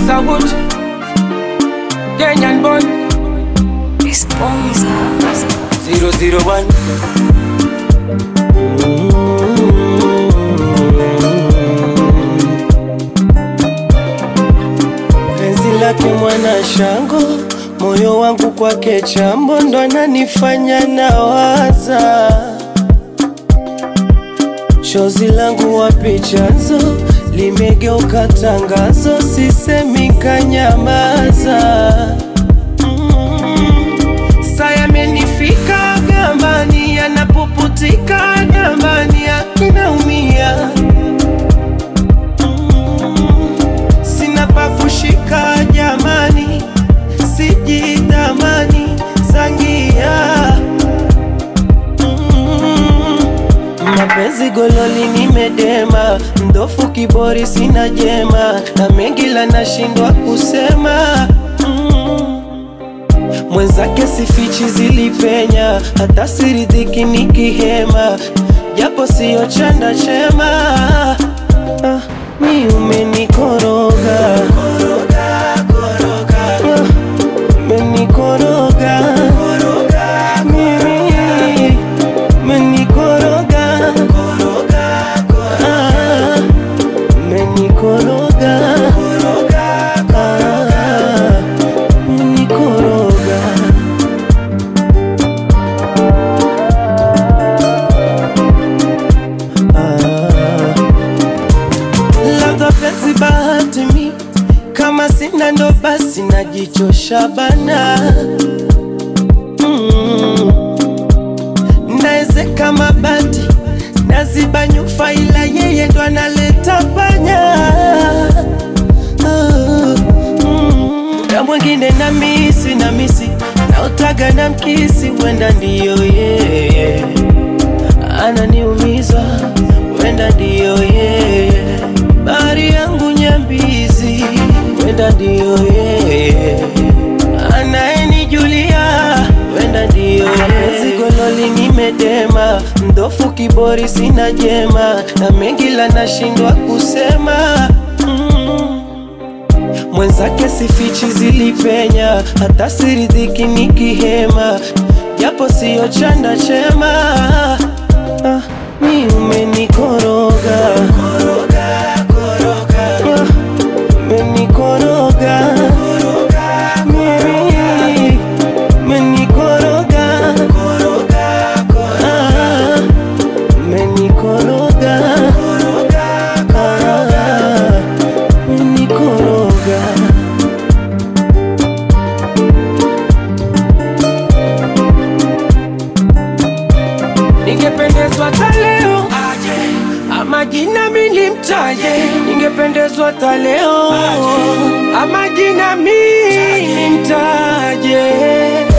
Wood, Kenyan boy, Esponza. 001. penzi lake mwana shango, moyo wangu kwake chambo, ndo ananifanya nawaza. Chozi langu wapi chanzo, limegeuka tangazo, sisemi kanyamaza. Mm. Saa yamenifika gambani, yanapuputika gambani, akinaumia sina pa kushika jamani, sijidhamani zangia Mm. mapenzi gololi nimedema, mdofu kibori sina jema, na mengi la nashindwa kusema Mm. mwenzake sifichi zilipenya, hata siridhiki nikihema, japo siyo chanda chema ah, mi umenikoroga Ah, umenikoroga mimi umenikoroga Ah, umenikoroga Ah, umenikoroga Ah. labda penzi bahati mi kama sina ndo basi najichosha bana mm. naezeka mabati naziba nyufa ila yeye ndo analeta panya Ah, mm. na mwingine na misi na misi naotaga na mkisi wenda ndiyo yeye ananiumiza wenda ndiyo yeye bari yangu nyambizi wenda ndiyo yeye anayenijulia wenda ndiyo yeye gololi nimedema mdofu kibori sina jema na mengi la nashindwa kusema mm. mwenzake sifichi zilipenya hata siridhiki nikihema japo siyo chanda chema ah, mi umenikoroga Ah, umenikoroga mimi umenikoroga Ah, umenikoroga Ah, umenikoroga ningependezwa hata leo ama jina mili mtaje, ningependezwa hata leo ama jina mili mtaje